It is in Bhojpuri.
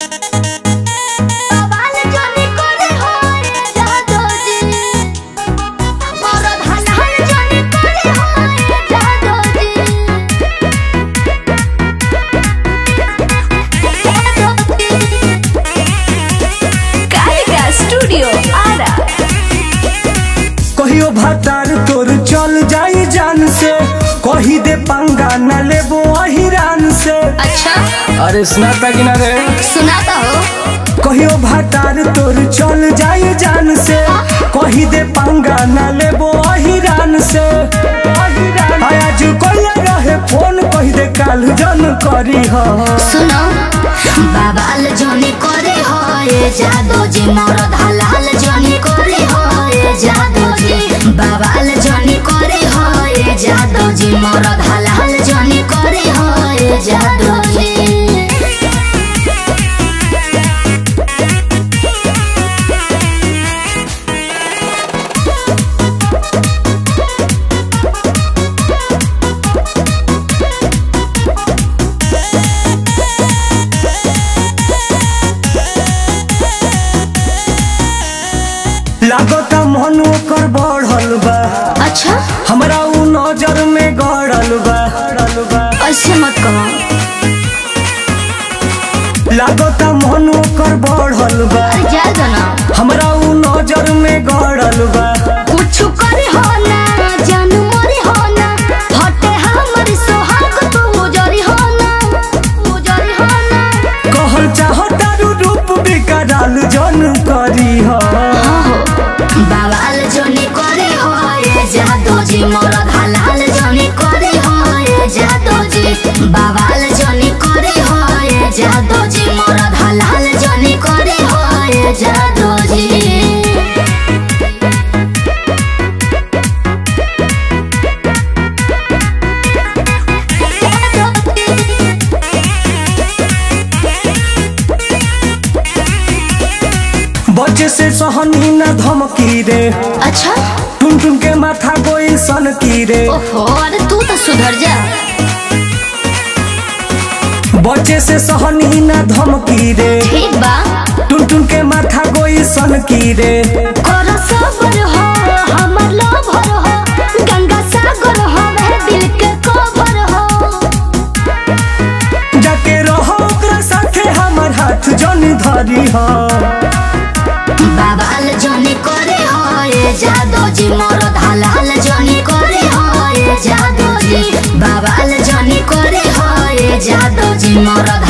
स्टूडियो आरा कहियो भतार तोर चल जाई जान से कही दे पंगा न लेबो अहिरान से अच्छा अरे सुनाता कि ना रे सुनाता हो कहियो भतार तोर चल जाई जान से कही दे पंगा न लेबो अहिरान से आज कोई रहे फोन कही दे काल जन करी हो सुनो बाबाल जनी करे हो ये जादो जी मरद हलाल जनी करे हो ये जादो जी बाबाल जनी करे हो ये जादो जी मरद हलाल जनी करे हो ये जादो जी लागता मन ओकर बढ़ल बा अच्छा हमरा उ नजर में गड़ल बा गड़ल बा ऐसे मत कहो लागता मन ओकर बढ़ल बा अरे जा जाना हमरा उ नजर में गड़ल बा कुछ करे हो ना जानू मरे हो ना हटे हमर सोहाग तू जरी हो ना जरी हो ना कहल चाहता रू रूप बिकराल जन करी हो बाबाल जनी करे हो ये जादो जी मरद हलाल जनी करे हो ये जादो जी बाबाल जनी करे हो ये जादो जी मरद हलाल जनी करे हो ये जादो जी बच्चे से सहनी न धमकी रे अच्छा टुन टुन के माथा कोई सन की रे ओहो अरे तू तो सुधर जा बच्चे से सहनी न धमकी रे ठीक बा टुन टुन के माथा कोई सन की रे कर सबर हो हमर लोभर हो गंगा सागर हो वह दिल के कोभर हो जाके रहो ओकरा साथे हमर हाथ जन धरी हो बाबाल जनी करे हो ये जादो जी मरद हलाल जनी करे हो ये जादो जी बाबाल जनी करे हो ये जादो जी मरद